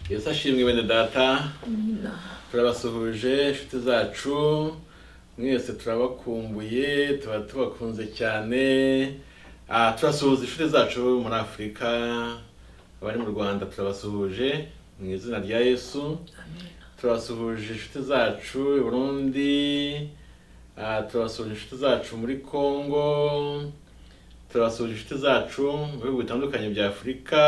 yesu ashimwe bene data turabasuhuje inshuti zacu mwese turabakumbuye tuba tubakunze cyane Ah, turasuhuza inshuti zacu muri afurika abari mu rwanda turabasuhuje mu izina rya yesu turabasuhuje inshuti zacu i burundi ah, turabasuhuje inshuti zacu muri congo turabasuhuje inshuti zacu mu bihugu bitandukanye bya afurika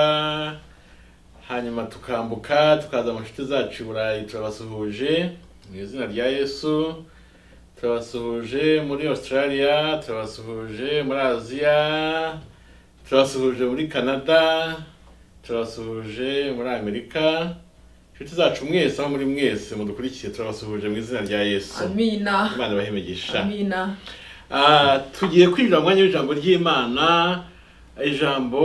hanyuma tukambuka tukaza mu nshuti zacu i burayi turabasuhuje mu izina rya yesu turabasuhuje muri australia turabasuhuje muri aziya turabasuhuje muri canada turabasuhuje muri amerika inshuti zacu mwese aho muri mwese mudukurikiye turabasuhuje mu izina rya yesu amina imana ibahimigisha amina Ah, tugiye kwinjira mu mwanya w'ijambo ry'imana ijambo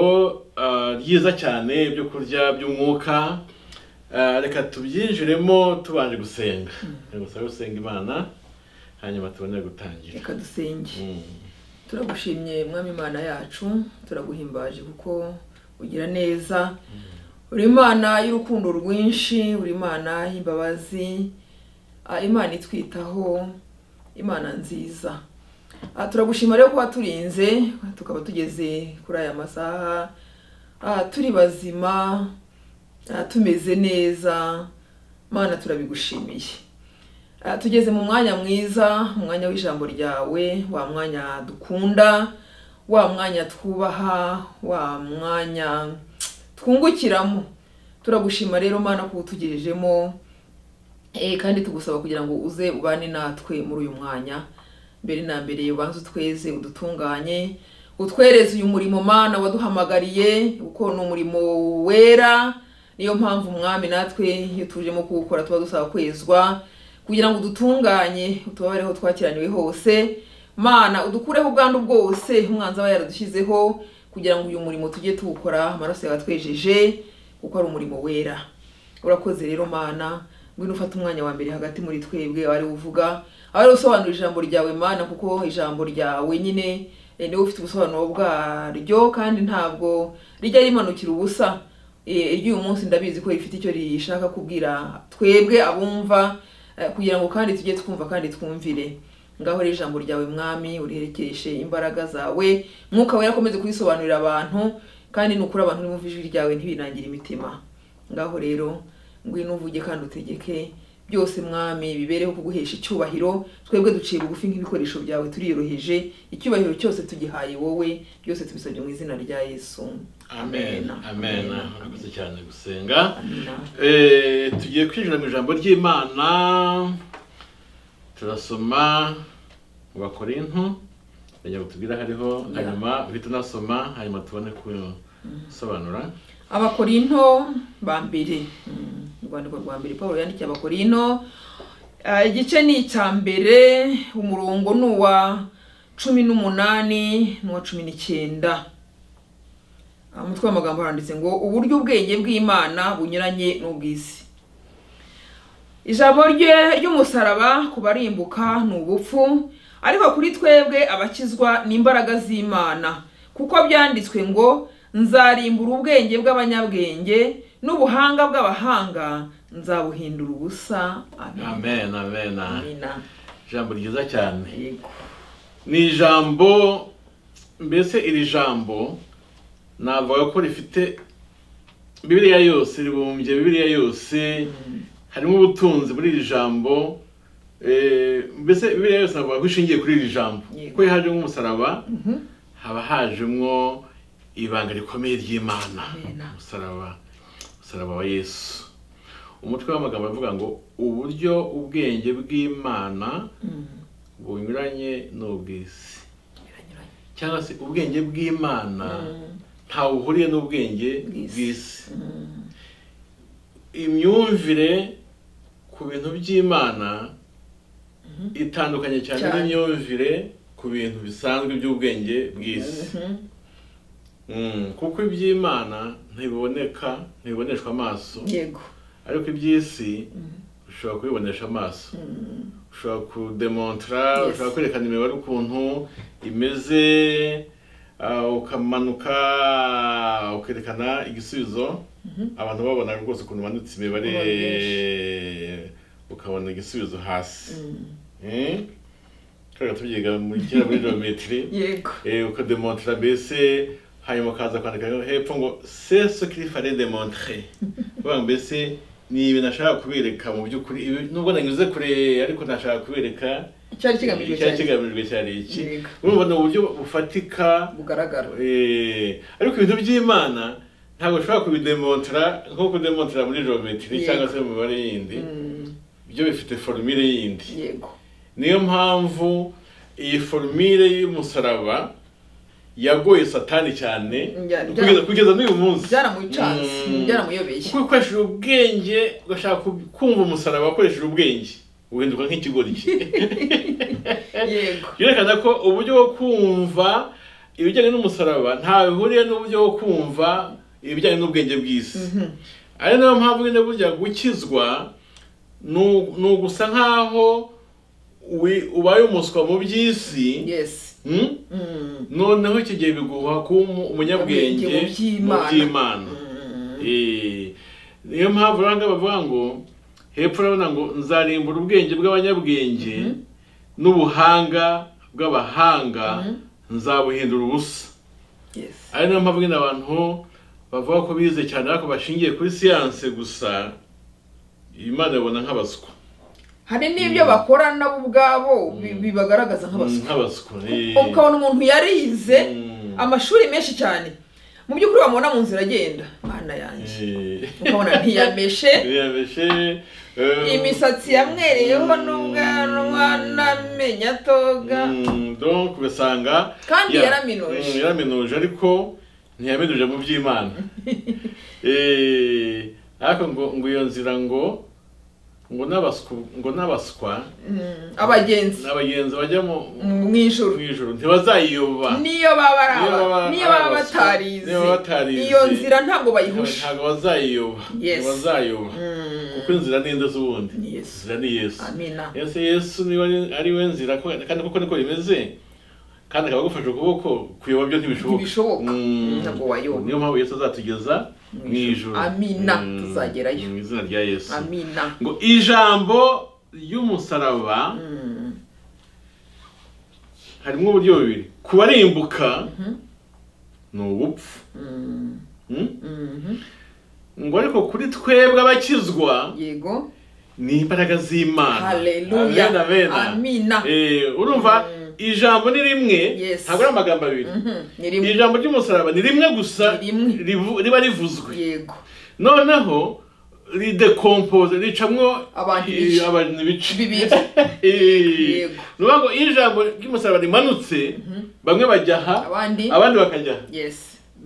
ah, ryiza cyane ibyo kurya by'umwuka Ah, reka tubyinjiremo tubanje gusenga gusabe gusenga imana hanyuma tubone gutangira reka dusenge Mm. turagushimye mwami imana yacu turaguhimbaje kuko ugira neza uri imana y'urukundo rwinshi uri imana y'imbabazi ah, imana itwitaho imana nziza Ah, turagushima rero kuba turinze tukaba tugeze kuri aya masaha ah, turi bazima ah, tumeze neza mana turabigushimiye Ah, tugeze mu mwanya mwiza umwanya w'ijambo ryawe wa mwanya dukunda wa mwanya twubaha wa mwanya twungukiramo turagushima rero mana ko utugejejemo Eh, kandi tugusaba kugira ngo uze ubane natwe muri uyu mwanya mbere na mbere ubanze utweze udutunganye utwereze uyu murimo mana waduhamagariye kuko ni umurimo wera niyo mpamvu umwami natwe iyo tujemo kuwukora tuba dusaba kwezwa kugira ngo udutunganye utubabareho twakiraniwe hose mana udukureho ubwandu bwose umwanzi aba yaradushyizeho kugira ngo uyu murimo tujye tuwukora amaraso yatwejeje kuko ari umurimo wera urakoze rero mana ngwino ufate umwanya wa mbere hagati muri twebwe ari uvuga ari usobanura ijambo ryawe mana kuko ijambo ryawe nyine eh, niwe ufite ubusobanuro bwaryo kandi ntabwo rijya rimanukira ubusa Eh, iry'uyu munsi ndabizi ko rifite icyo rishaka kubwira twebwe abumva eh, kugira ngo kandi tujye twumva kandi twumvire ngaho rero ijambo ryawe mwami uriherekereshe imbaraga zawe mwuka wera akomeze kubisobanurira abantu kandi nukuri abantu urimo ijwi ryawe ntibinangire imitima ngaho rero ngwino uvuge kandi utegeke byose mwami bibereho kuguhesha icyubahiro twebwe duciye bugufi nk'ibikoresho byawe turiyoroheje icyubahiro cyose tugihaye wowe byose tubisabye mu izina rya yesu amen amen urakoze cyane gusenga amina Eh, tugiye kwinjira mu ijambo ry'imana turasoma mu bakorinto reka tubwire hariho hanyuma uhita unasoma hanyuma tubone gusobanura abakorinto ba mbere Mm, urwandiko rwa mbere paul yandikiye abakorinto Ah, igice ni icya mbere umurongo ni uwa cumi n'umunani n'uwa cumi n'icyenda Ah, umutwe w'amagambo haranditse ngo uburyo ubwenge bw'imana bunyuranye n'ubw'isi ijambo rye ry'umusaraba ku barimbuka ni ubupfu ariko kuri twebwe abakizwa ni imbaraga z'imana kuko byanditswe ngo nzarimbura ubwenge bw'abanyabwenge n'ubuhanga bw'abahanga nzabuhindura ubusa amen amen amen Amina. ijambo ryiza cyane yego ni ijambo mbese iri jambo navuga ko rifite bibiliya yose ribumbye bibiliya yose harimo ubutunzi muri iri jambo Eh, mbese bibiliya yose navuga ko ishingiye kuri iri jambo Yego. kuko hajemo umusaraba haba hajemo ibanga rikomeye ry'imana Amen. umusaraba umusaraba wa yesu umutwe w'amagambo avuga ngo uburyo ubwenge bw'imana Mm. bunyuranye n'ubw'isi Biranyuranye. cyangwa se ubwenge bw'imana Mm. ntawe buhuriye n'ubwenge Bw'isi. bw'isi Mm. imyumvire ku bintu by'imana itandukanye cyane Cyane. n'imyumvire ku bintu bisanzwe by'ubwenge bw'isi Mhm. Mm, kuko iby'imana ntibiboneka ntibiboneshwa amaso yego ariko iby'isi ushobora kubibonesha amaso ushobora kudemontara Yes. ushobora kwerekana imibare ukuntu imeze ah, ukamanuka ukerekana igisubizo abantu babonaga rwose ukuntu umanutse imibare Ubona ukabona igisubizo hasi twabaga tubyiga muri kera muri geometry yego Eh, ukademontera mbese hanyuma ukaza kwandika hepfo ngo se ce qu'il fallait démontrer kuvuga ngo mbese ni ibi nashaka kubereka mu by'ukuri ibi nubwo nanyuze kure ariko nashaka kubereka cyari kigamijwe icyari cyane kigamijwe cyari iki Yego. urumva ni uburyo bufatika bugaragara eh, ariko ibintu by'imana ntabwo ushobora kubidemontera nko kudemontera muri geometry Yego. cyangwa se mu mibare yindi Mm, byo bifite formule yindi yego niyo mpamvu iyi formire y'umusaraba yagoye satani cyane Ya- kugeza kugeza n'uyu munsi byaramucanze Mm. byaramuyobeye kuko ukoresheje ubwenge ugashaka ku- kumva umusaraba wakoresheje ubwenge uhinduka nk'ikigori cye yego byerekana ko uburyo bwo kumva ibijyanye n'umusaraba nta bihuriye n'uburyo bwo kumva ibijyanye n'ubwenge bw'isi Mhm. ari nayo mpamvu nyine burya gukizwa ni- ni ugusa nk'aho wi- ubaye umuswa mu by'isi yes hmm? Mm. noneho icyo gihe biguha kuba umu- umunyabwenge Mu by'Imana. by'imana Mm. Eh, niyo mpamvu uranga bavuga ngo hepfo urabona ngo nzarimbura ubwenge bw'abanyabwenge n'ubuhanga bw'abahanga nzabuhindura ubusa yes ari nayo mpamvu nyine abantu bavuga ko bize cyane ariko bashingiye kuri siyanse gusa imana ibona nk'abaswa hari n'ibyo bakora nabo ubwabo bi- bibagaragaza nk'abaswa nk'abaswa eh. ukabona umuntu yarize Mm. amashuri menshi cyane mu by'ukuri wamubona mu nzira agenda mana yanjye Eh. ukabona ntiyameshe Biyameshe, eh, imisatsi yamwereyeho n'ubwanwa n'amenyo atoga Mm, donc ugasanga Kandi ya- yaraminuje. Mm, yaraminuje ariko ntiyaminuje mu by'imana Eh, ariko ngo ngo iyo nzira ngo ngo n'abaswa ngo n'abaswa Mm, abagenzi n'abagenzi bajya mu mu ijoro mu ijoro ntibazayiyoba niyo baba ari Niyo baba aba ari niyo baba abaswa, batarize niyo baba batarize. iyo nzira ntabwo bayihusha ntabwo bazayiyoba Yes. ntibazayiyoba Mm, kuko inzira ni nde z'ubundi ni Yesu. inzira ni yesu amina Yesu Yesu niba ari- ari we nzira ko- kandi kuko niko bimeze kandi akaba agufashe ukuboko kuyoba byo ntibishoboka Ntibishoboka. Mm. Ntabwo wayoba. niyo mpamvu Yesu azatugeza mu ijuru Amina. Mm. Tuzagerayo. mu izina rya Yesu amina ngo ijambo ry'umusaraba Mm, harimo uburyo bubiri kubarimbuka ni ubupfu mm, Mm? mhm. ngo ariko kuri twebwe abakizwa yego ni imbaraga z'imana Haleluya. Amen, amen. Amina. Eh, urumva Mm. ijambo ni rimwe Yes. ntabwo ari amagambo abiri Mhm, ni rimwe ijambo ry'umusaraba ni rimwe gusa Ni rimwe. rivu- riba rivuzwe yego noneho ridekompose ricamwo Abantu i- ibice. abantu ibice bibiri Eh, Yego. ni ukuvuga ngo iyo ijambo ry'umusaraba rimanutse bamwe bajya aha abandi abandi bakajya aha yes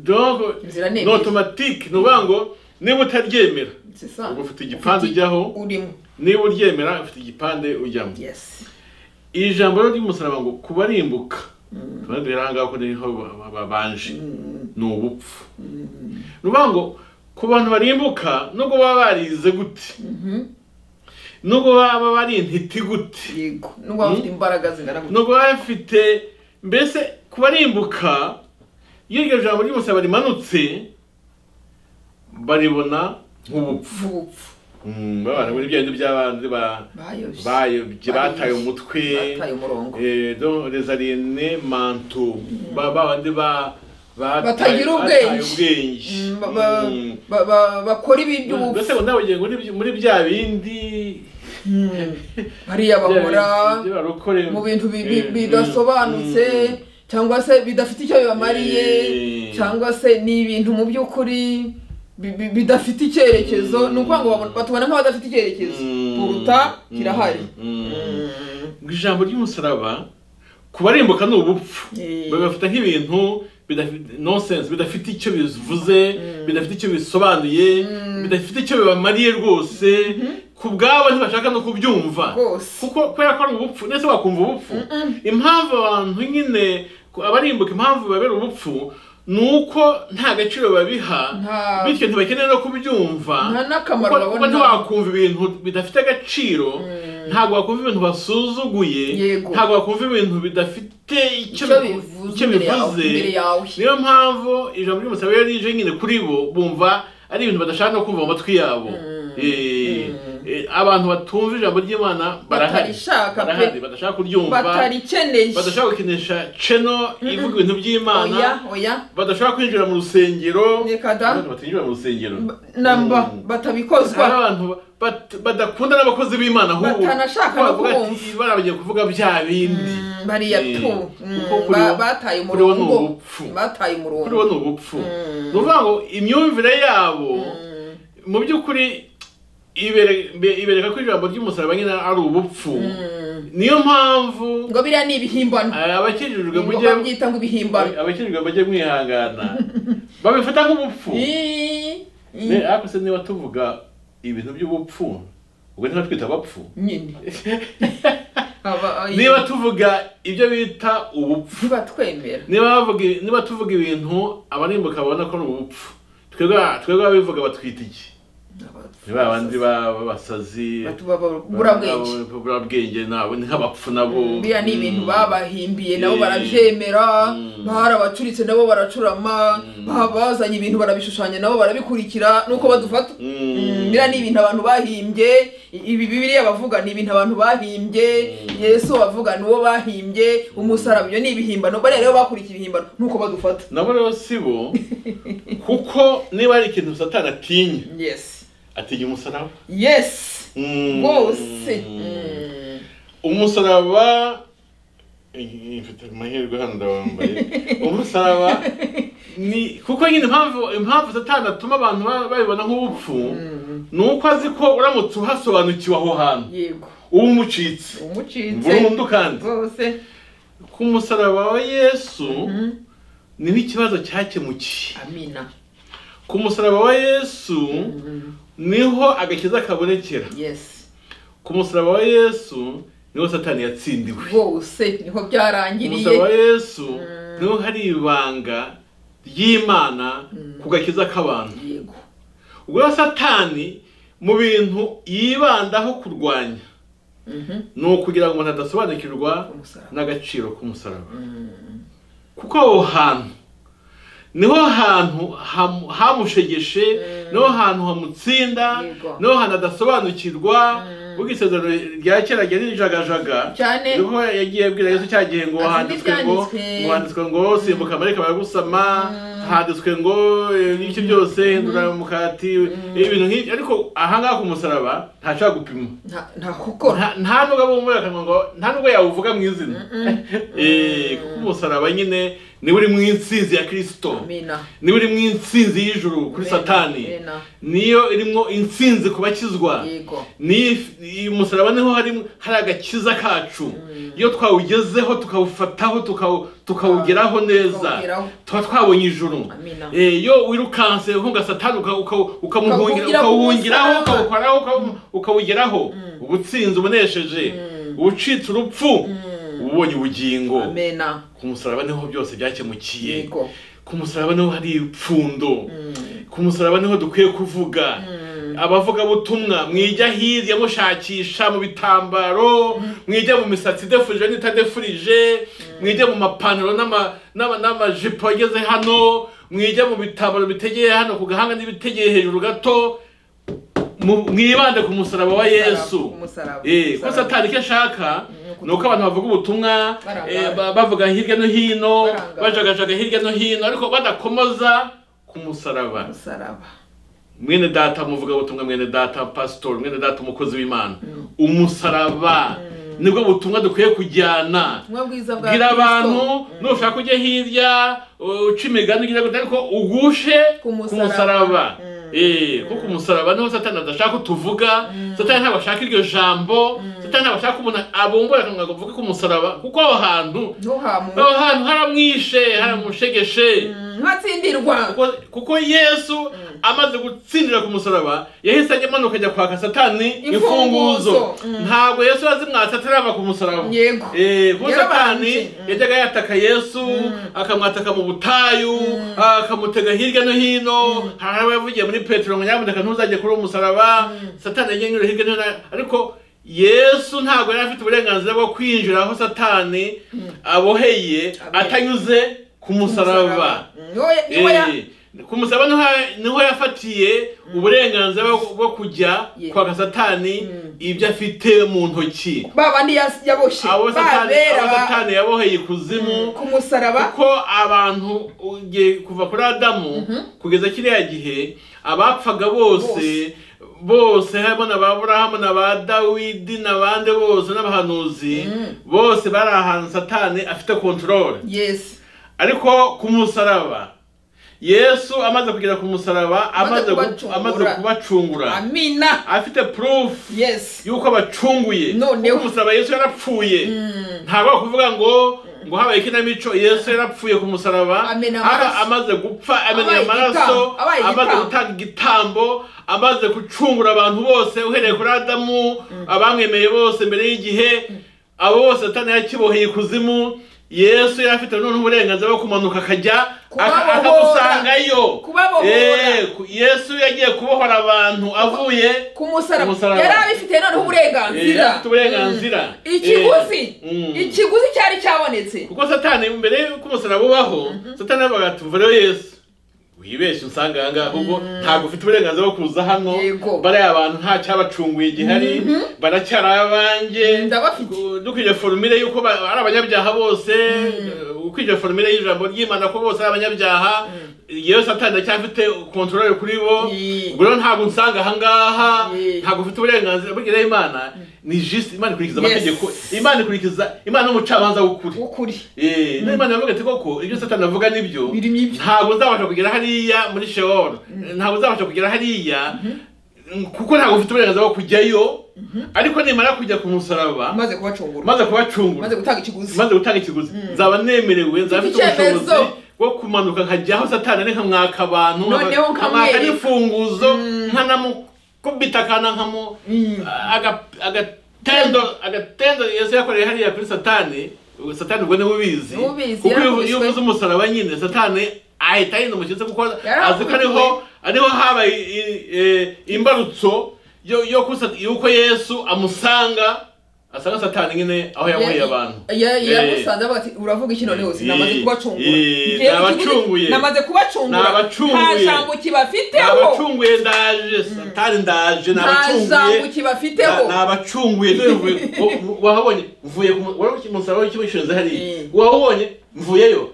donc Inzira ni ni ebyiri. automatique ni ukuvuga ngo niba utaryemera c'est ça uba ufite igipanze ujyaho urimo niba uryemera ufite igipande ujyamo yes ijambo rero ry'umusaraba ngo kubarimbuka tuba rero ahangaha ko niho ba- ba- babanje ni ubupfu ni ukuvuga ngo ku bantu barimbuka nubwo baba barize gute Mhm, nubwo baba bari intiti gute yego nubwo baba bafite imbaraga zingana gutya nubwo baba bafite mbese ku barimbuka iyo iryo jambo ry'umusaraba rimanutse baribona nk'ubupfu ubupfu Mm, babana muri bya bindi by'abandi ba- bayobye bayobye bataye Bayobye. umutwe bataye umurongo Eh, donc les aliénés mentaux ba ba bandi ba ba- Batagira bataye ubwenge. Mm, ba- ba- ubwenge ba- ba- bakora ibintu Mm. mbese ngo nawe ugiye muri muri bya bindi bariya bya bakora bindi barokore mu bintu bi- bi- Eh, bidasobanutse mm, cyangwa se bidafite icyo bibamariye Eh. cyangwa se ni ibintu mu by'ukuri bi- bi- bidafite icyerekezo ni ukuvuga ngo babona- batubona nk'abadafite icyerekezo Mm. kuruta Mm. kirahari Mm. Mm. ngo ijambo ry'umusaraba kubarimbuka ni ubupfu Eh. babafata nk'ibintu bidafite nonsense bidafite icyo bivuze bidafite icyo bisobanuye bidafite icyo bibamariye rwose ku bwabo ntibashaka no kubyumva rwose kuko kubera ko ari ubupfu ndetse wakumva ubupfu impamvu abantu nyine ku- abarimbuka impamvu babera ubupfu ni uko nta gaciro babiha Nta- bityo ntibakeneye no kubyumva nta n'akamaro kuko- kuko babona. ntiwakumva ibintu bidafite agaciro ntabwo wakumva ibintu basuzuguye Yego. ntabwo wakumva ibintu bidafite icyo Icyo bivu- bivuze icyo imbere yawe- bivuze imbere yawe. niyo mpamvu ijambo ry'umusaraba iyo rije nyine kuri bo bumva ari ibintu badashaka no kumva mu matwi yabo Eh, eh, abantu batumva ijambo ry'imana barahari Batarishaka pe. barahari badashaka kuryumva batarikeneye badashaka gukinisha cheno ivuga ibintu by'imana oya oya badashaka kwinjira mu rusengero Reka da. Abantu batinjira mu rusengero namba Mm. hari batabikozwa abantu bat- badakunda n'abakozi b'imana ahubwo Batanashaka no bavuga ati kubumva. barabagiye kuvuga bya bindi Mm, bariya Eh, tu Mm, kuko kuri ba- bo- bataye kuri bo ni umurongo ubupfu. bataye kuri bo umurongo ni ubupfu ni ukuvuga ngo imyumvire yabo mu by'ukuri ibere- be- ibereka ko ijambo ry'umusaraba nyine ari ubupfu niyo mpamvu ngo biriya ni ibihimbano eh, abakijijwe Ngo mujye babyita ngo ibihimbano abakijijwe mujye mwihangana babifata nk'ubupfu Ii, ii, Ne- ariko se niba tuvuga ibintu by'ubupfu ubwo ntibatwita abapfu nyine Aba- oya. niba tuvuga ibyo bita ubupfu ntibatwemera niba bavuga niba tuvuga ibintu abarimbuka babona ko ari ubupfu twebwe twebwe ababivuga batwita iki ni ba bandi ba- b'abasazi Batuba ba- burabwenge ba- burabwenge nabo ni nk'abapfu nabo biriya ni ibintu Mm. babahimbiye nabo Eh. barabyemera Mm. barabacuritse nabo baracurama Mm. bazanye ibintu barabishushanya nabo barabikurikira nuko badufata Mm. Mm, biriya ni ibintu abantu bahimbye i- ibi bibiriya bavuga ni ibintu abantu bahimbye Mm. yesu bavuga ni uwo bahimbye umusaraba ibyo ni ibihimbano bariya rero bakurikiye ibihimbano nuko badufata nabo rero si bo kuko niba ari ikintu satani atinya yes atinya umusaraba yes Mm. rwose Mm. umusaraba Eh, mfite amahirwe hano ndawambaye umusaraba ni kuko nyine impamvu impamvu satani atuma abantu ba- babibona nk'ubupfu ni uko azi ko uramutse uhasobanukiwe aho hantu yego uba umucitse umucitse burundu kandi rwose ku musaraba wa yesu Mm. niho ikibazo cyakemukiye amina ku musaraba wa yesu Mm. niho agakiza kabonekera yes ku musaraba wa yesu niho satani yatsindiwe rwose niho umusaraba wa byarangiriye yesu niho hari ibanga ry'imana ku gakiza k'abantu yego ubwo rero satani mu bintu yibandaho kurwanya Mhm. ni ukugira ngo umuntu adasobanukirwa Umusaraba. n'agaciro k'umusaraba Mm. kuko aho hantu niho hantu hamu- hamushegeshe niho hantu hamutsinda Yego. niho hantu adasobanukirwa ubwo isezerano rya kera ryari rijagajaga cyane niho yagiye abwira yesu cya gihe ngo Azi handitswe ngo n'ibyanditswe. ngo handitswe ngo simbuka amareka baragusama handitswe ngo eh, ibiki byose hindura umukati ibintu nk'ibyo ariko ahangaha ku musaraba ntashaka gupima nta- nta gukora nta- nta nubwo abumvira akanwa ngo nta nubwo yawuvuga mu izina Eh, kuko umusaraba nyine niwe uri mu insinzi ya kirisito amina niwe uri mu insinzi y'ijuru kuri Amen. satani Amen. niyo irimo insinzi ku bakizwa yego niyo uyu musaraba niho hari hari agakiza kacu iyo twawugezeho tukawufataho tukawu- tukawugeraho neza Tukawugeraho. tuba twabonye ijuru Amina. Eh, iyo wirukanse uhunga satani uka- uka- ukamuhungira- Ukawuhungira ku ukawuhungiraho musaraba. ukawukoraho ukawu- ukawugeraho ubutsinzi ubunesheje ucitse urupfu ubonye ubugingo amena ku musaraba niho byose byakemukiye yego ku musaraba niho hari ipfundo ku musaraba niho dukwiye kuvuga abavugabutumwa mwijya hirya mushakisha mu bitambaro mwijya mu misatsi idefurije n'itadefurije mwijya mu mapantaro n'ama- n'ama- n'amajipo ageze hano mwijya mu bitambaro bitegeye hano ku gahanga n'ibitegeye hejuru gato mu- mwibande ku musaraba wa yesu umusaraba Eh, ko umusaraba. satani icyo ashaka ni uko abantu bavuga ubutumwa Barangara. eh, ba- bavuga hirya no hino Barangara. bajagajaga hirya no hino ariko badakomoza ku musaraba umusaraba mwene data muvuga butumwa mwene data pasitori mwene data umukozi w'imana umusaraba nibwo butumwa dukwiye kujyana ubutumwa bwiza bwa bwira Kristo. abantu nushaka ujye hirya uca imigani ugira gute ariko ugushe Ku ku musaraba. musaraba Mm. Eh, kuko ku musaraba niho satani adashaka utuvuga satani ntabwo ashaka iryo jambo satani ntabwo ashaka umuntu abumbura akanwa ngo avuge ku musaraba kuko aho hantu no hamu aho hantu haramwishe haramushegeshe ntatsindirwa kuko- kuko yesu amaze gutsindira ku musaraba yahise ajya amanuka ajya kwaka satani Imfunguzo. imfunguzo Mm. ntabwo yesu yazimwatse atarava ku musaraba yego Eh, kuko satani Yarabanje. Mm. yajyaga yataka yesu akamwataka mu butayu akamutega hirya no hino hari abo yavugiye muri petero ngo nyamuneka ntuzajye kuri uwo musaraba satani yagiye anyura hirya no hino ariko yesu ntabwo yari afite uburenganzira bwo kwinjira aho satani aboheye atanyuze ku musaraba Umusaraba. Niwe- niwe ya- Eh, kumusaba niho niho yafatiye uburenganzira bwo- bwo kujya Ye. kwaka satani ibyo afite mu ntoki babandi yas- yaboshye abo satani babera abo ba- satani yaboheye ikuzimu ku musaraba kuko abantu ugiye kuva kuri adamu kugeza kiriya gihe abapfaga bose bose harimo na ba burahamu na ba dawidi n'abandi bose n'abahanuzi bose bari ahantu satani afite kontorore yes ariko ku musaraba yesu amaze kugera ku musaraba amaze Amaze gu- kubacungura. amaze kubacungura amina afite purufu yes yuko abacunguye Noneho. Kuko ku musaraba yesu yarapfuye ntabwo ari ukuvuga ngo ngo habaye ikinamico yesu yarapfuye ku musaraba Amena Aba- amaraso. amaze gupfa amena Abaye ayo maraso igitambo. Abaye amaze igitambo. gutanga igitambo amaze gucungura abantu bose uhereye kuri adamu abamwemeye bose mbere y'igihe abo bose satani yakiboheye ikuzimu yesu yari afite noneho uburenganzira bwo kumanuka akajya aka- Kubabohora. akamusangayo Kubabohora. Eh, ku- yesu yagiye kubohora abantu avuye ku musaraba Umusaraba. yari abifite Eh, noneho uburenganzira afite uburenganzira Mm. ikiguzi Eh, mm. ikiguzi cyari cyabonetse kuko satani mbere y'uko umusaraba ubaho satani yavuga ati mva rero yesu wibeshye usanga aha ngaha ahubwo ntabwo ufite uburenganziriya bwo kuza hano Yego. bariya abantu nta cyabacunguye gihari baracyari abanjye Ndabafite. Ku- dukwiye forumire y'uko ba- ari abanyabyaha bose eh, uko iryo forumire y'ijambo ry'imana ko bose ari abanyabyaha yewe satani ndacyafite kontorore kuri bo Yee. ubwo rero ntabwo unsanga aha ngaha Yee. ntabwo ufite uburenganzira bw'iryo imana ni jisite imana ikurikiza Yes. amategeko imana ikurikiza imana n'umucamanza w'ukuri ukuri Eh, niba imana yavuga ati koko ibyo satani avuga nibyo Biri nibyo. ntabwo nzabasha kugera hariya muri sheol ntabwo nzabasha kugera hariya kuko ntabwo mfite uburenganzira bwo kujyayo ariko nimara kujya ku musaraba amaze kubacungura maze kubacungura amaze gutanga ikiguzi maze gutanga ikiguzi nzaba nemerewe nzaba mfite icyemezo. ubushobozi bwo kumanuka nkajya aho satani ari nkamwaka abantu Noneho nkamwaka nkamwereka. n'ifunguzo nkanamukubita akana nkamu Mm. aga- agatendo agatendo yesu yakoreye hariya kuri satani ubwo satani ubwo niwe ubizi Niwe ubizi, kuko iyo- yarakubiswe. iyo uvuze umusaraba nyine satani ahita yenda umukitse kuko azi ko Yarakubiswe. ariho ariho habaye i- i- imbarutso yo- yo kusa- y'uko yesu amusanga asanga satani nyine aho yamuhiye abantu yamusanze avuga ati uravuga iki none hose Eh, namaze eh, kubacungura eh, Ngewe nabacunguye. ikiguzi- namaze kubacungura Nabacunguye. nta jambo kibafiteho nabacunguye ndaje satani ndaje nta jambo nabacunguye kibafiteho nabacunguye wahabonye mvuye ku mu- wari ku musaraba w'ikigo cy'inzu hariya Eh. wahabonye mvuyeyo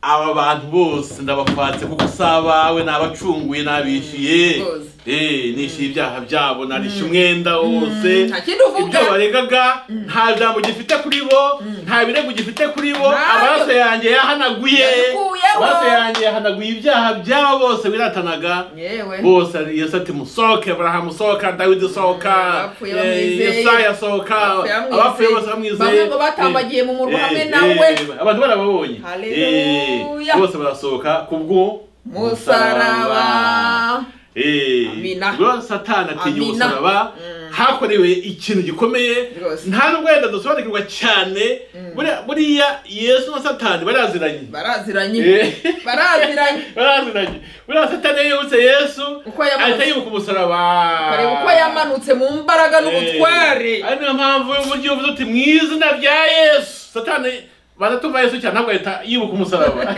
aba bantu bose ndabafatse kuko si abawe nabacunguye nabishyuye Rwose. Eh, nishyuye ibyaha byabo narishyuye umwenda wose nta kindi uvuga. ibyo baregaga nta jambo gifite kuri bo nta birego gifite kuri bo Ntabyo. amaraso yanjye yahanaguye Yakuyeho. amaraso yanjye yahanaguye ibyaha byabo bose biratanaga yewe bose ari- yesu ati musohoke aburahamu sohoka dawidi sohoka Abapfuye eh, bamwizeye. yesaya sohoka Abapfuye bamwizeye. abapfuye bose bamwizeye Bamwe ngo batambagiye mu murwa Eh, hamwe eh, nawe. eh, abantu barababonye Haleluya. Eh, bose barasohoka kubwo musaraba Amina. ubwo satani atinya Amina. umusaraba hakorewe ikintu gikomeye Rwose. nta nubwo wenda dusobanukirwa cyane buriya- buriya yesu na satani baraziranye baraziranye Eh. baraziranye baraziranye buriya satani iyo yibutse yesu Uko yamanutse. ahita yibuka umusaraba kareba uko yamanutse mu mbaraga n'ubutware Eh, ari niyo mpamvu uburyo uvuze uti mu izina rya yesu satani baratumva yesu cyane ntabwo ahita yibuka umusaraba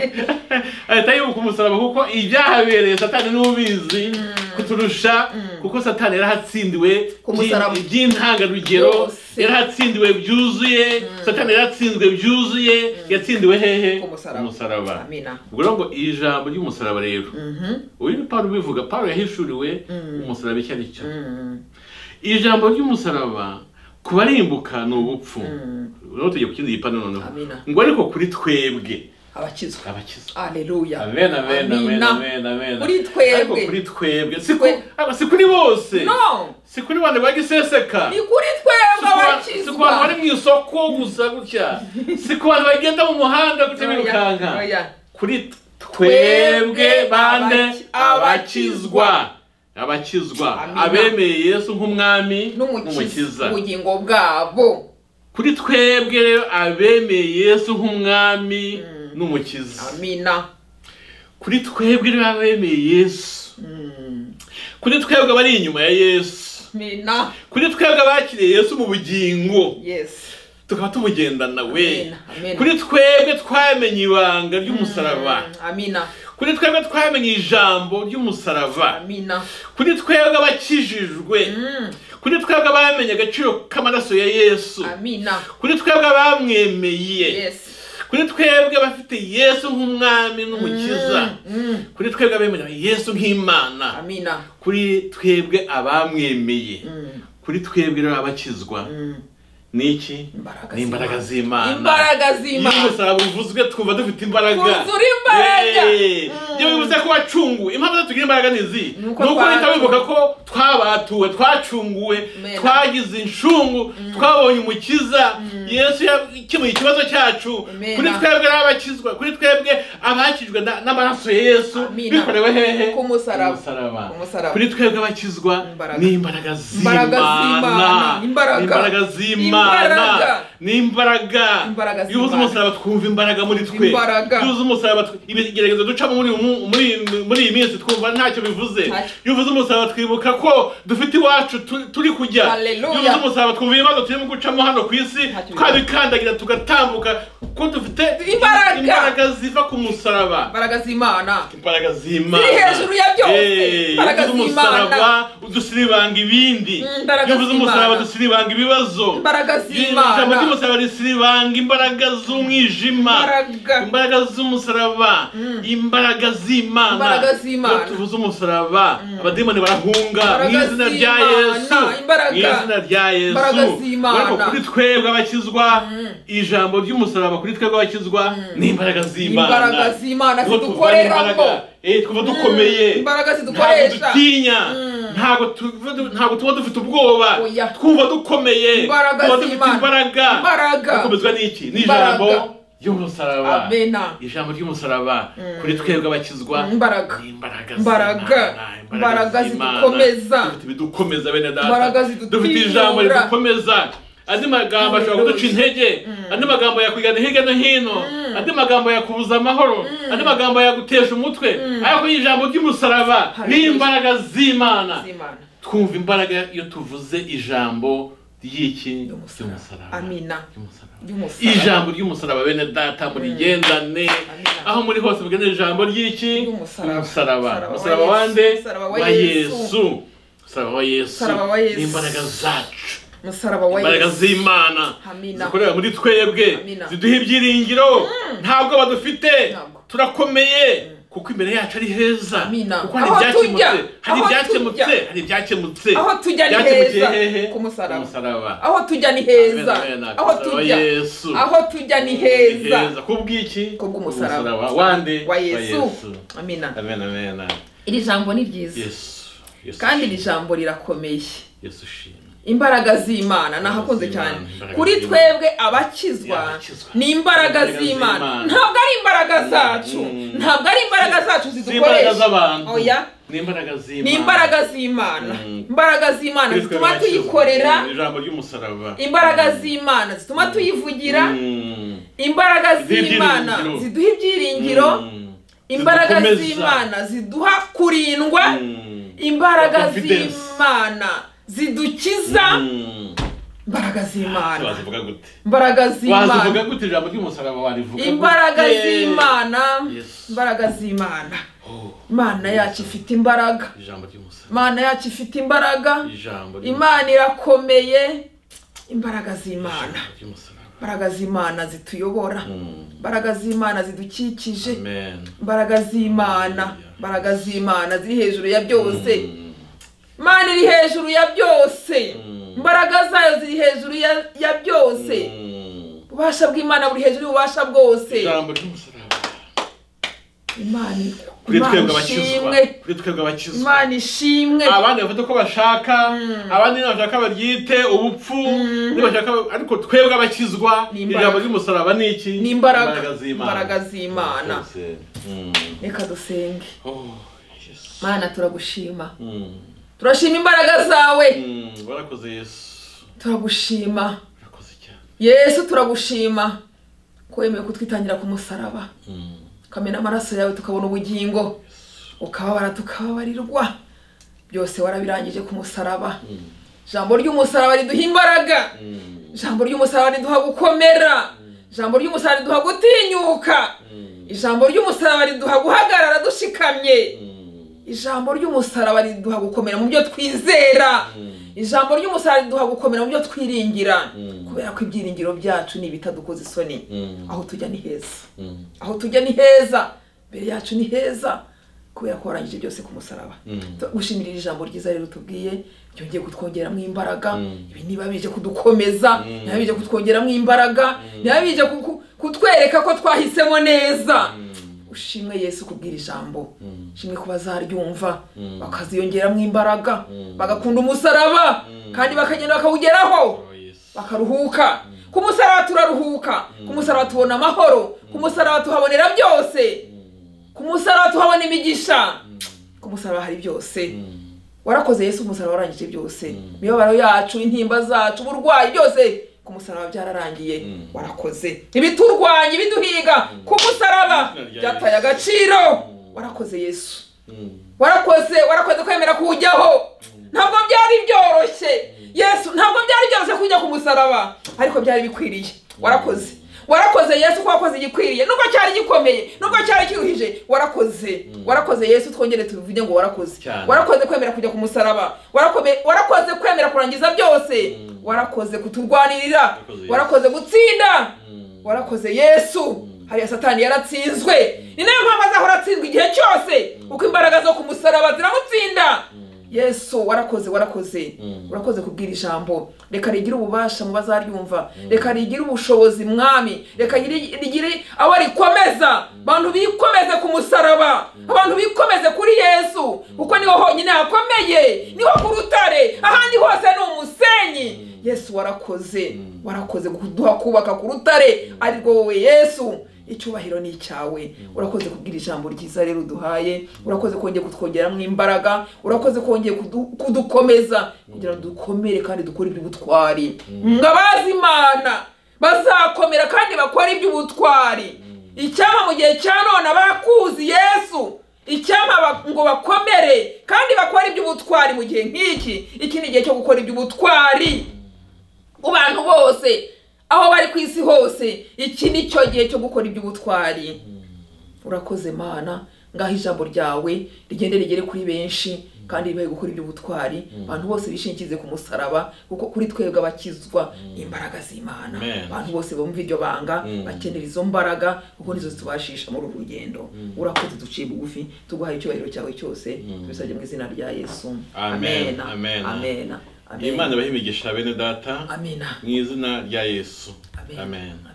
ahita yibuka umusaraba kuko ibyahabereye satani niwe ubizi kuturusha kuko satani yarahatsindiwe Ku musaraba. by'i- by'intangarugero Yose. yarahatsindiwe byuzuye satani yaratsinzwe byuzuye yatsindiwe hehe Ku musaraba. umusaraba amina ubwo rero ngo iri jambo ry'umusaraba rero Mhm. uyu ni Pawulo ubivuga Pawulo yahishuriwe umusaraba icyo ari cyo Mm. ijambo ry'umusaraba ku barimbuka ni ubupfu Mm. noneho tujya ku kindi gipande noneho Amina. ngo ariko kuri twebwe abakizwa abakizwa aleluya amen amen amen Amina. amen amen Kuri twebwe. ariko kuri twebwe si ku- Twe- ariko si kuri bose no si kuri bane bagiseseka ni kuri twebwe si ku bantu bari abakizwa mu isoko gusa gutya si ku bantu bagenda mu muhanda gutya Oya, birukanka oya. kuri twebwe bande abaki- abakizwa abakizwa Amina. abemeye yesu nk'umwami n'umukiza ubugingo bwabo kuri twebwe rero abemeye yesu nk'umwami n'umukiza amina kuri twebwe rero abemeye yesu Mm. kuri twebwe abari inyuma ya yesu amina kuri twebwe abakiriye yesu mu bugingo yes tukaba tumugendana we Amen, amen. kuri twebwe twamenye ibanga ry'umusaraba amina kuri twebwe twamenye ijambo ry'umusaraba amina kuri twebwe abakijijwe Mm, kuri twebwe bamenye agaciro k'amaraso ya yesu amina kuri twebwe bamwemeye yes kuri twebwe bafite yesu nk'umwami n'umukiza Mm, mm, kuri twebwe abemera yesu nk'imana amina kuri twebwe abamwemeye Mm, kuri twebwe rero abakizwa mm. niki Imbaraga ni imbaraga z'Imana. z'imana imbaraga iyo z'imana umusaraba uvuzwe twumva dufite imbaraga Twuzura imbaraga. Yeee. Mm. iyo bivuze ko wacunguwe impamvu tugira imbaraga ni izi Ni ni uko uko uhita twacunguwe. wibuka ko twabatuwe twacunguwe Mena. twagize inshungu twabonye umukiza yesu yakemuye ikibazo cyacu Mena. kuri twebwe n'abakizwa kuri twebwe abakijwe na- n'amaraso ya yesu Amina. bikorewe hehe Ku musaraba. Ku musaraba. Ku musaraba. kuri twebwe abakizwa Imbaraga. ni imbaraga Imbaraga z'Imana. z'imana Ni Imbaraga. imbaraga Imbaraga. z'imana ni imbaraga Imbaraga iyo uzi z'Imana. umusaraba twumva imbaraga muri twe Imbaraga. iyo uzi umusaraba tw- ibigeragezo ducamo muri umu- muri muri iyi minsi twumva ntacyo bivuze Ntacyo. iyo uvuze umusaraba twibuka ko dufite iwacu tu- turi kujya iyo Hallelujah. uvuze umusaraba twumva ibibazo turimo gucamo hano ku isi Ntacyo twabikandagira tugatambuka ko dufite Imbaraga. imbaraga ziva ku musaraba imbaraga z'imana imbaraga z'imana Ziri hejuru ya byose. Eh, Imbaraga iyo uvuze z'Imana. umusaraba udusiribanga ibindi Mm, imbaraga iyo uvuze z'Imana. umusaraba dusiribanga ibibazo imbaraga ijambo z'imana ry'umusaraba risiribanga imbaraga z'umwijima Imbaraga. imbaraga z'umusaraba imbaraga z'imana Imbaraga z'Imana. Iyo tuvuze umusaraba abadimoni barahunga mu Imbaraga izina rya z'Imana. yesu Imbaraga. mu izina rya Imbaraga yesu z'Imana. ariko kuri twebwe abakizwa ijambo ry'umusaraba kuri twebwe abakizwa ni imbaraga z'imana imbaraga z'imana Niho tuva zidukoreramo imbaraga. Eh, tuva dukomeye imbaraga ntabwo zidukoresha dutinya ntabwo tuva du- ntabwo tuba dufite ubwoba Oya. twumva dukomeye Imbaraga tuba dufite z'Imana. imbaraga Imbaraga. dukomezwa n'iki Imbaraga. n'ijambo ry'umusaraba amena ijambo ry'umusaraba kuri twebwe abakizwa imbaraga ni imbaraga Imbaraga. z'Imana, Imbaraga z'Imana. zidukomeza. dufite ibidukomeza bene Imbaraga data zidutiyura. dufite ijambo ridukomeza andi magambo ashobora kuduca intege andi magambo yakwijyana hirya no hino andi magambo yakubuza amahoro andi magambo yagutesha umutwe ariko ijambo ry'umusaraba ni Hallelujah. imbaraga z'imana z'imana twumva imbaraga iyo tuvuze ijambo ry'iki Ry'umusaraba. ry'umusaraba amina Ry'umusaraba. ry'umusaraba ijambo ry'umusaraba bene data murigendane aho muri hose mugende ijambo ry'iki Ry'umusaraba. umusaraba Umusaraba wa umusaraba Yesu. wande Umusaraba wa wa Yesu. yesu umusaraba wa yesu Umusaraba wa Yesu. n'imbaraga zacu umusaraba wa imbaraga yesu z'imana Amina. zikorera muri twebwe Amina. ziduha ibyiringiro ntabwo badufite Ntabwo. turakomeye kuko imbere yacu ari heza Amina. kuko hari Aho tujya, ibyakemutse hari aho ibyakemutse hari ibyakemutse tujya. Aho tujya ni Byakemukiye heza. hehe? Ku musaraba. umusaraba aho tujya ni heza Amen, amen. aho Umusaraba tujya wa Yesu. aho tujya ni heza kubw'iki Kubw'umusaraba. wande wa yesu amina amen amen iri jambo ni ryiza yesu Yesu kandi iri ushimwe. jambo rirakomeye yesu ushimwe imbaraga z'imana nahakunze Z'Imana, cyane imbaraga kuri z'Imana. twebwe abakizwa Abakizwa. ni imbaraga Imbaraga z'imana z'Imana. ntabwo ari imbaraga zacu Mm. ntabwo ari imbaraga zacu si imbaraga zidukoresha z'abantu oya ni imbaraga z'imana ni imbaraga z'imana Mm. imbaraga z'imana Kuri twe zituma bakizwa. tuyikorera Ni ijambo ry'umusaraba imbaraga z'imana zituma tuyivugira Mm. imbaraga Ziduha z'imana ibyiringiro. ziduha ibyiringiro Mm. imbaraga Zidukomeza. z'imana ziduha kurindwa Mm. imbaraga Confidence. z'imana zidukiza Mm. imbaraga z'imana wazivuga gute imbaraga z'imana wazivuga gute ijambo ry'umusaraba warivuga gute? imbaraga z'imana Yes. imbaraga z'imana Oh, imana yacu ifite imbaraga ijambo ry'umusaraba imana yacu ifite imbaraga ijambo ry'umusaraba imana irakomeye imbaraga z'imana Ijambo ry'umusaraba imbaraga z'imana zituyobora Mm. imbaraga z'imana zidukikije amen imbaraga z'imana Hallelujah. imbaraga z'imana ziri hejuru ya byose Mm. imana iri hejuru ya byose Mm. imbaraga zayo ziri hejuru ya- ya byose Mm. ububasha bw'imana buri hejuru y'ububasha bwose ijambo ry'umusaraba imana kuri twebwe imana abakizwa ishimwe kuri twebwe abakizwa imana ishimwe abandi bafite uko bashaka abandi ntibashaka baryite ubupfu nibashaka ariko twebwe abakizwa Ni imbaraga. ijambo ry'umusaraba ni iki Ni imbaraga. z'imana Imbaraga z'Imana. Rwose. Mm. reka dusenge Oh, Yesu. mana turagushima Mm. turashima imbaraga zawe Mm. warakoze yesu turagushima warakoze cyane yesu turagushima ko wemeye kutwitangira ku musaraba Mm. ukamena amaraso yawe tukabona ubugingo ukababara tukababarirwa byose warabirangije ku musaraba Mm. ijambo ry'umusaraba riduha imbaraga Mm. ijambo ry'umusaraba riduha gukomera ijambo ry'umusaraba riduha gutinyuka Mm. ijambo ry'umusaraba riduha guhagarara dushikamye ijambo ry'umusaraba riduha gukomera mu byo twizera ijambo ry'umusaraba riduha gukomera mu byo twiringira Mm. kubera ko ibyiringiro byacu ni ibitadukoza isoni aho tujya ni heza Mm. aho tujya ni heza imbere yacu ni heza kubera ko warangije byose ku musaraba Mm. Tu- gushimira ijambo ryiza rero tubwiye ryongeye kutwongeramo imbaraga Mm. ibi niba bije kudukomeza Mm. niba bije kutwongeramo imbaraga niba bije ku- ku- kutwereka ko twahisemo neza ushimwe yesu kubwira ijambo Mm. ushimwe ko bazaryumva Mm. bakaziyongeramo imbaraga Mm. bagakunda umusaraba Mm. kandi bakagenda bakawugeraho Oh, yes. bakaruhuka ku musaraba turaruhuka ku musaraba tubona amahoro ku musaraba tuhabonera byose Mm. ku musaraba tuhabona imigisha Mm. ku musaraba hari byose Mm. warakoze yesu umusaraba warangije byose Mm. imibabaro yacu intimba zacu uburwayi byose ku musaraba byararangiye Mm. warakoze ibiturwanya ibiduhiga ku musaraba Izina rya byataye Yesu. agaciro Mm. warakoze yesu Mm. warakoze warakoze kwemera kuwujyaho ntabwo byari byoroshye yesu ntabwo byari byoroshye kujya ku musaraba ariko byari bikwiriye warakoze warakoze yesu ko wakoze igikwiriye nubwo cyari gikomeye nubwo cyari kiruhije warakoze warakoze yesu twongere tubivuge ngo warakoze Cyane. warakoze kwemera kujya ku musaraba Warakome- warakoze kwemera kurangiza byose Mm. warakoze kuturwanirira Warakoze Yesu. warakoze gutsinda Mm. warakoze yesu hariya satani yaratsinzwe ni nayo mpamvu azahora atsinzwe igihe cyose kuko imbaraga zo ku musaraba ziramutsinda yesu warakoze warakoze Mm. urakoze kubwira ijambo reka rigire ububasha mu bazaryumva reka rigire ubushobozi mwami reka rigire rigire abo rikomeza abantu bikomeze ku musaraba abantu bikomeze kuri yesu kuko niho honyine hakomeye niho ku rutare ahandi hose ni umusenyi yesu warakoze warakoze kuduha kubaka ku rutare ariko wowe yesu icyubahiro ni icyawe urakoze kubwira ijambo ryiza rero uduhaye urakoze kongera kutwongeramo imbaraga urakoze kongera kudu- kudukomeza kugira ngo dukomere kandi dukore iby'ubutwari ngo abazi imana bazakomera kandi bakore iby'ubutwari icyampa mu gihe cya none abakuzi yesu icyampa ba- ngo bakomere kandi bakore iby'ubutwari mu gihe nk'iki iki ni igihe cyo gukora iby'ubutwari ku bantu bose aho bari ku isi hose iki ni cyo gihe cyo gukora iby'ubutwari urakoze mana ngaho ijambo ryawe rigende rigere kuri benshi kandi ribahe gukora iby'ubutwari abantu bose bishingize ku musaraba kuko kuri twebwe abakizwa ni imbaraga z'imana Amen. abantu bose bumva iryo banga Mm. bakenera izo mbaraga kuko nizo zitubashisha muri uru rugendo urakoze duciye bugufi tuguhaye icyubahiro cyawe cyose tubisabye mu izina rya yesu Amen. Amen. amena amena imana ibahe imigisha bene data amena mu izina rya yesu Amen. amen Amen.